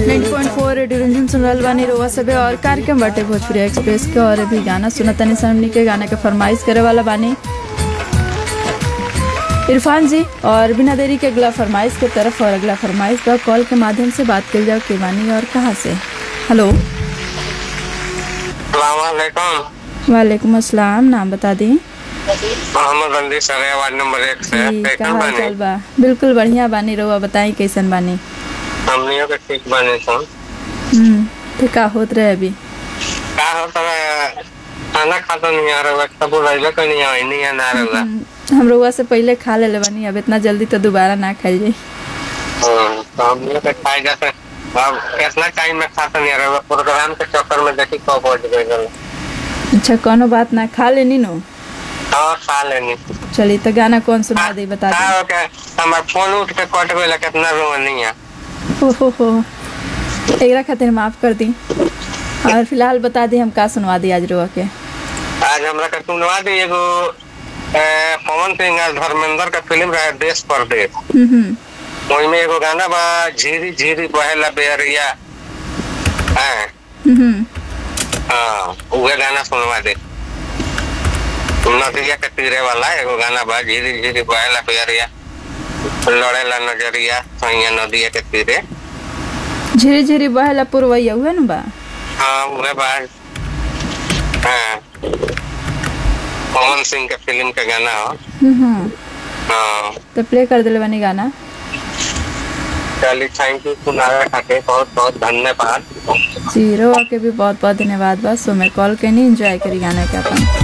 90.4 radio Ranjan सुन रहल बानी रोवा सबे और कार्यक्रम बाटे भोजपुरी एक्सप्रेस के और अभी गाना सुना तनी हमनी के गाना के फरमाइश करे वाला बानी इरफान जी और बिना देरी के अगला फरमाइश के तरफ और अगला फरमाइश बा कॉल के माध्यम से बात कर जाओ के बानी और कहाँ से हेलो सलामकुम वालेकुम अस्सलाम नाम बता दी मोहम्मद बंदी सरे वार्ड नंबर एक से जी कैसे का हाल बने चाल बा बिल्कुल बढ़िया बानी रोवा बताई कैसन बानी हमनियों के ठीक बने सन हम्म तो का होत रहे अभी का होता है खाना खाता नहीं आ रहा सब बुलाइले को नहीं आई नहीं ना रहा हम्म, हम रोवा से पहले खा ले बानी अब इतना जल्दी तो दोबारा ना खाई जाई हम्म, तो हमनियों के खाए जाते अब कितना टाइम में खाता नहीं आ रहा प्रोग्राम के चक्कर में देखी कब पहुंच गए गल अच्छा कोनो बात ना खा लेनी नो और खा लेनी चलिए तो गाना कौन सुना दे बता का हो के हमार फोन उठ के कट गए कितना रोनी है दे हो हो हो एकरा खातिर माफ कर दी और फिलहाल बता दी हम का सुनवा दी आज रोआ के आज हमरा के सुनवा दी एगो ए, पवन सिंह और धर्मेंद्र का फिल्म रहे देश परदेश हम्म हम्म ओइमे एगो गाना बा झीरी झीरी बहेला बेरिया हाँ हम्म हाँ उहे गाना सुनवा दे नदिया के तीरे वाला एगो गाना बा झीरी झीरी बहेला बेरिया लड़ेला नजरिया सैया नदिया के तीरे झिरी झिरी बहेला पुरवैया हुए न बा हाँ उहे बा हाँ पवन सिंह के फिल्म के गाना हो हम्म हम्म हाँ तो प्ले कर दिले बानी गाना चलिए थैंक यू सुनावे खातिर बहुत बहुत धन्यवाद जी रोआ के भी बहुत बहुत धन्यवाद बा सो मैं कॉल के नहीं एंजॉय करी गाना के अपन